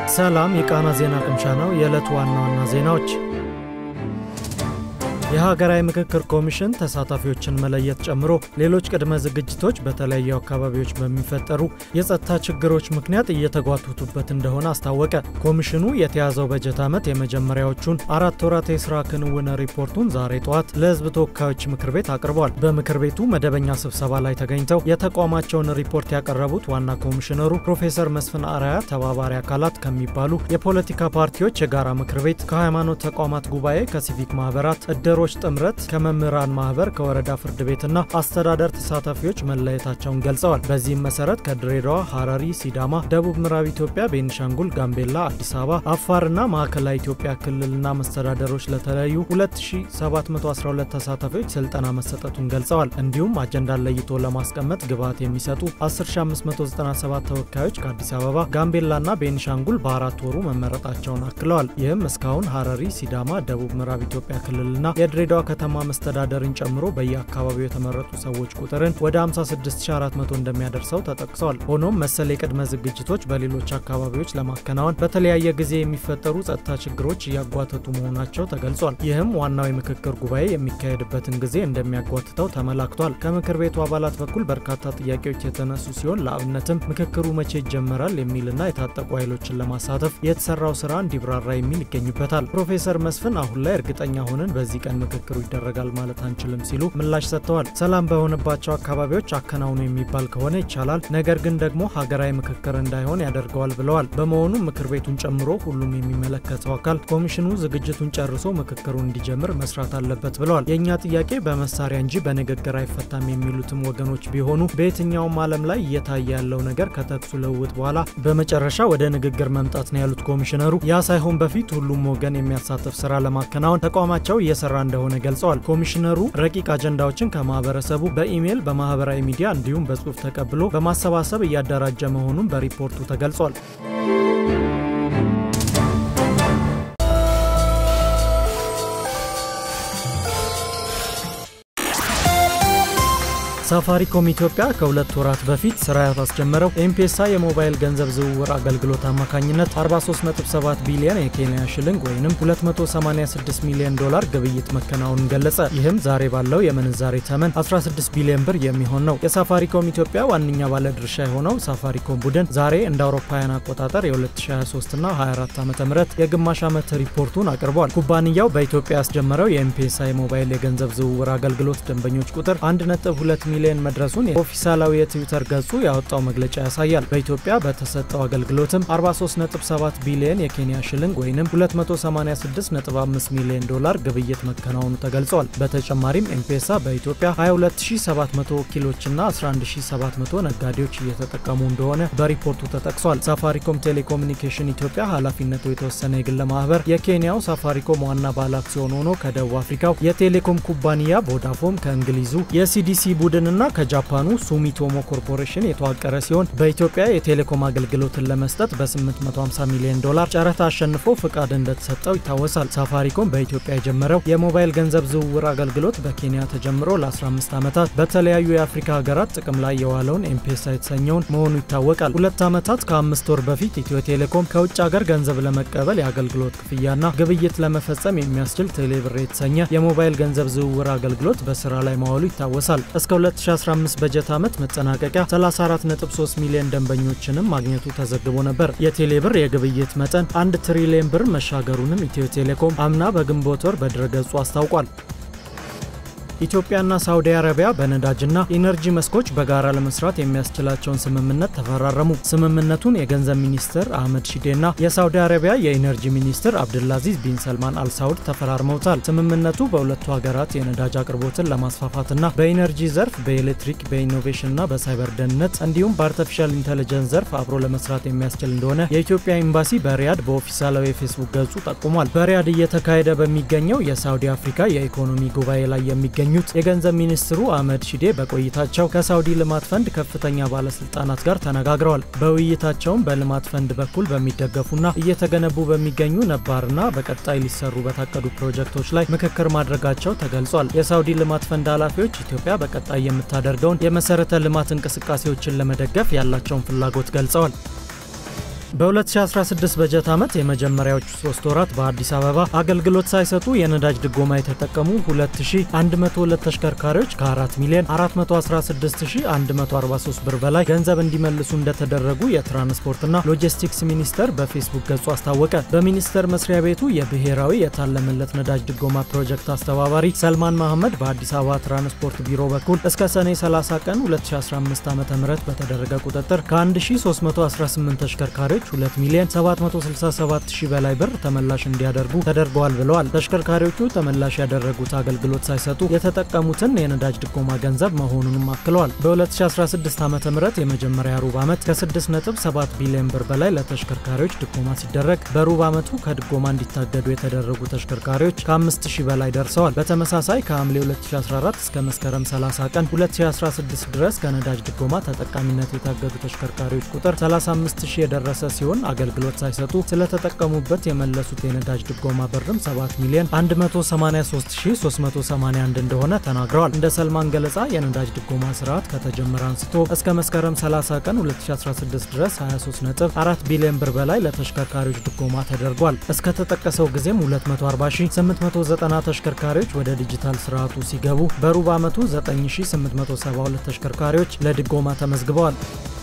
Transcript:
ሰላም የቃና ዜና ቅምሻ ነው። የዕለቱ ዋና ዋና ዜናዎች የሀገራዊ ምክክር ኮሚሽን ተሳታፊዎችን መለየት ጨምሮ ሌሎች ቅድመ ዝግጅቶች በተለያዩ አካባቢዎች በሚፈጠሩ የጸጥታ ችግሮች ምክንያት እየተጓተቱበት እንደሆነ አስታወቀ። ኮሚሽኑ የተያዘው በጀት ዓመት የመጀመሪያዎቹን አራት ወራት የስራ ክንውን ሪፖርቱን ዛሬ ጠዋት ለሕዝብ ተወካዮች ምክር ቤት አቅርበዋል። በምክር ቤቱ መደበኛ ስብሰባ ላይ ተገኝተው የተቋማቸውን ሪፖርት ያቀረቡት ዋና ኮሚሽነሩ ፕሮፌሰር መስፍን አርአያ ተባባሪ አካላት ከሚባሉ የፖለቲካ ፓርቲዎች የጋራ ምክር ቤት፣ ከሃይማኖት ተቋማት ጉባኤ፣ ከሲቪክ ማህበራት እደ ሮች ጥምረት ከመምህራን ማህበር ከወረዳ ፍርድ ቤትና አስተዳደር ተሳታፊዎች መለየታቸውን ገልጸዋል። በዚህም መሰረት ከድሬዳዋ፣ ሐረሪ፣ ሲዳማ፣ ደቡብ ምዕራብ ኢትዮጵያ፣ ቤኒሻንጉል፣ ጋምቤላ፣ አዲስ አበባ፣ አፋርና ማዕከላዊ ኢትዮጵያ ክልልና መስተዳደሮች ለተለያዩ 2712 ተሳታፊዎች ስልጠና መሰጠቱን ገልጸዋል። እንዲሁም አጀንዳን ለይቶ ለማስቀመጥ ግብዓት የሚሰጡ 10597 ተወካዮች ከአዲስ አበባ፣ ጋምቤላና ቤኒሻንጉል በአራት ወሩ መመረጣቸውን አክለዋል። ይህም እስካሁን ሐረሪ፣ ሲዳማ፣ ደቡብ ምዕራብ ኢትዮጵያ ክልልና የድሬዳዋ ከተማ መስተዳደርን ጨምሮ በየአካባቢው የተመረጡ ሰዎች ቁጥርን ወደ 56400 እንደሚያደርሰው ተጠቅሷል። ሆኖም መሰል የቅድመ ዝግጅቶች በሌሎች አካባቢዎች ለማከናወን በተለያየ ጊዜ የሚፈጠሩ ጸጥታ ችግሮች እያጓተቱ መሆናቸው ተገልጿል። ይህም ዋናው የምክክር ጉባኤ የሚካሄድበትን ጊዜ እንደሚያጓትተው ተመላክቷል። ከምክር ቤቱ አባላት በኩል በርካታ ጥያቄዎች የተነሱ ሲሆን ለአብነትም ምክክሩ መቼ ይጀመራል የሚልና የታጠቁ ኃይሎችን ለማሳተፍ የተሰራው ስራ እንዲብራራ የሚል ይገኙበታል። ፕሮፌሰር መስፍን አሁን ላይ እርግጠኛ ሆነን በዚህ ቀን ምክክሩ ይደረጋል ማለት አንችልም ሲሉ ምላሽ ሰጥተዋል። ሰላም በሆነባቸው አካባቢዎች አከናውኑ የሚባል ከሆነ ይቻላል፣ ነገር ግን ደግሞ ሀገራዊ ምክክር እንዳይሆን ያደርገዋል ብለዋል። በመሆኑም ምክር ቤቱን ጨምሮ ሁሉም የሚመለከተው አካል ኮሚሽኑ ዝግጅቱን ጨርሶ ምክክሩን እንዲጀምር መስራት አለበት ብለዋል። የእኛ ጥያቄ በመሳሪያ እንጂ በንግግር አይፈታም የሚሉትም ወገኖች ቢሆኑ በየትኛውም ዓለም ላይ እየታየ ያለው ነገር ከተኩሱ ልውውጥ በኋላ በመጨረሻ ወደ ንግግር መምጣት ነው ያሉት ኮሚሽነሩ፣ ያ ሳይሆን በፊት ሁሉም ወገን የሚያሳትፍ ስራ ለማከናወን ተቋማቸው እየሰራ እንደሆነ ገልጸዋል። ኮሚሽነሩ ረቂቅ አጀንዳዎችን ከማህበረሰቡ በኢሜይል በማህበራዊ ሚዲያ እንዲሁም በጽሁፍ ተቀብሎ በማሰባሰብ እያደራጀ መሆኑን በሪፖርቱ ተገልጿል። ሳፋሪኮም ኢትዮጵያ ከሁለት ወራት በፊት ስራ ያስጀመረው ኤምፔሳ የሞባይል ገንዘብ ዝውውር አገልግሎት አማካኝነት 437 ቢሊዮን የኬንያ ሽልንግ ወይም 286 ሚሊዮን ዶላር ግብይት መከናወኑን ገለጸ። ይህም ዛሬ ባለው የምንዛሬ ተመን 16 ቢሊዮን ብር የሚሆን ነው። የሳፋሪኮም ኢትዮጵያ ዋነኛ ባለድርሻ የሆነው ሳፋሪኮም ቡድን ዛሬ እንደ አውሮፓውያን አቆጣጠር የ2023ና 24 ዓ ም የግማሽ ዓመት ሪፖርቱን አቅርቧል። ኩባንያው በኢትዮጵያ ያስጀመረው የኤምፔሳ የሞባይል የገንዘብ ዝውውር አገልግሎት ደንበኞች ቁጥር 1.2 ሚሊዮን መድረሱን የኦፊሳላዊ የትዊተር ገጹ ያወጣው መግለጫ ያሳያል። በኢትዮጵያ በተሰጠው አገልግሎትም 43.7 ቢሊዮን የኬንያ ሽልንግ ወይም 286.5 ሚሊዮን ዶላር ግብይት መከናወኑ ተገልጿል። በተጨማሪም ኤምፔሳ በኢትዮጵያ 22700 ወኪሎችና 11700 ነጋዴዎች እየተጠቀሙ እንደሆነ በሪፖርቱ ተጠቅሷል። ሳፋሪኮም ቴሌኮሙኒኬሽን ኢትዮጵያ ኃላፊነቱ የተወሰነ የግል ማህበር የኬንያው ሳፋሪኮም ዋና ባለአክሲዮን ሆኖ ከደቡብ አፍሪካው የቴሌኮም ኩባንያ ቮዳፎን ከእንግሊዙ የሲዲሲ ቡድን እና ከጃፓኑ ሱሚቶሞ ኮርፖሬሽን የተዋቀረ ሲሆን በኢትዮጵያ የቴሌኮም አገልግሎትን ለመስጠት በ850 ሚሊዮን ዶላር ጨረታ አሸንፎ ፍቃድ እንደተሰጠው ይታወሳል። ሳፋሪኮም በኢትዮጵያ የጀመረው የሞባይል ገንዘብ ዝውውር አገልግሎት በኬንያ ተጀምሮ ለ15 ዓመታት በተለያዩ የአፍሪካ ሀገራት ጥቅም ላይ የዋለውን ኤምፔሳ የተሰኘውን መሆኑ ይታወቃል። ሁለት ዓመታት ከአምስት ወር በፊት ኢትዮ ቴሌኮም ከውጭ ሀገር ገንዘብ ለመቀበል የአገልግሎት ክፍያና ግብይት ለመፈጸም የሚያስችል ቴሌብር የተሰኘ የሞባይል ገንዘብ ዝውውር አገልግሎት በስራ ላይ መዋሉ ይታወሳል። እስከ 2015 በጀት ዓመት መጠናቀቂያ 34.3 ሚሊዮን ደንበኞችንም ማግኘቱ ተዘግቦ ነበር። የቴሌብር የግብይት መጠን አንድ ትሪሊዮን ብር መሻገሩንም ኢትዮ ቴሌኮም አምና በግንቦት ወር በድረገጹ አስታውቋል። ኢትዮጵያና ሳውዲ አረቢያ በነዳጅና ኢነርጂ መስኮች በጋራ ለመስራት የሚያስችላቸውን ስምምነት ተፈራረሙ። ስምምነቱን የገንዘብ ሚኒስትር አህመድ ሺዴና የሳውዲ አረቢያ የኢነርጂ ሚኒስትር አብድላዚዝ ቢን ሰልማን አልሳውድ ተፈራርመውታል። ስምምነቱ በሁለቱ ሀገራት የነዳጅ አቅርቦትን ለማስፋፋትና በኢነርጂ ዘርፍ፣ በኤሌክትሪክ፣ በኢኖቬሽንና በሳይበር ደህንነት እንዲሁም በአርቲፊሻል ኢንቴሊጀንስ ዘርፍ አብሮ ለመስራት የሚያስችል እንደሆነ የኢትዮጵያ ኤምባሲ በሪያድ በኦፊሳላዊ የፌስቡክ ገጹ ጠቁሟል። በሪያድ እየተካሄደ በሚገኘው የሳውዲ አፍሪካ የኢኮኖሚ ጉባኤ ላይ የሚገኙ ኙት የገንዘብ ሚኒስትሩ አህመድ ሺዴ በቆይታቸው ከሳውዲ ልማት ፈንድ ከፍተኛ ባለስልጣናት ጋር ተነጋግረዋል። በውይይታቸውም በልማት ፈንድ በኩል በሚደገፉና እየተገነቡ በሚገኙ ነባርና በቀጣይ ሊሰሩ በታቀዱ ፕሮጀክቶች ላይ ምክክር ማድረጋቸው ተገልጿል። የሳውዲ ልማት ፈንድ ኃላፊዎች ኢትዮጵያ በቀጣይ የምታደርገውን የመሰረተ ልማት እንቅስቃሴዎችን ለመደገፍ ያላቸውን ፍላጎት ገልጸዋል። በ2016 በጀት ዓመት የመጀመሪያዎቹ ሶስት ወራት በአዲስ አበባ አገልግሎት ሳይሰጡ የነዳጅ ድጎማ የተጠቀሙ 2102 ተሽከርካሪዎች ከ4 ሚሊዮን 416143 ብር በላይ ገንዘብ እንዲመልሱ እንደተደረጉ የትራንስፖርትና ሎጂስቲክስ ሚኒስቴር በፌስቡክ ገጹ አስታወቀ። በሚኒስቴር መስሪያ ቤቱ የብሔራዊ የታለመለት ነዳጅ ድጎማ ፕሮጀክት አስተባባሪ ሰልማን መሐመድ በአዲስ አበባ ትራንስፖርት ቢሮ በኩል እስከ ሰኔ 30 ቀን 2015 ዓ ም በተደረገ ቁጥጥር ከ1318 ተሽከርካሪዎች 2 ሚሊዮን 767 ሺህ በላይ ብር ተመላሽ እንዲያደርጉ ተደርገዋል ብለዋል። ተሽከርካሪዎቹ ተመላሽ ያደረጉት አገልግሎት ሳይሰጡ የተጠቀሙትን የነዳጅ ድጎማ ገንዘብ መሆኑንም አክለዋል። በ2016 ዓ ም የመጀመሪያ ሩብ ዓመት ከ6.7 ቢሊዮን ብር በላይ ለተሽከርካሪዎች ድጎማ ሲደረግ በሩብ ዓመቱ ከድጎማ እንዲታገዱ የተደረጉ ተሽከርካሪዎች ከ5000 በላይ ደርሰዋል። በተመሳሳይ ከሐምሌ 2014 እስከ መስከረም 30 ቀን 2016 ድረስ ከነዳጅ ድጎማ ተጠቃሚነት የታገዱ ተሽከርካሪዎች ቁጥር 35000 የደረሰ ሲሆን አገልግሎት ሳይሰጡ ስለተጠቀሙበት የመለሱት የነዳጅ ድጎማ ብርም 7 ሚሊዮን 183381 እንደሆነ ተናግረዋል። እንደ ሰልማን ገለጻ የነዳጅ ድጎማ ስርዓት ከተጀመረ አንስቶ እስከ መስከረም 30 ቀን 2016 ድረስ 23.4 ቢሊዮን ብር በላይ ለተሽከርካሪዎች ድጎማ ተደርጓል። እስከ ተጠቀሰው ጊዜም 240890 ተሽከርካሪዎች ወደ ዲጂታል ስርዓቱ ሲገቡ በሩብ ዓመቱ 9872 ተሽከርካሪዎች ለድጎማ ተመዝግበዋል።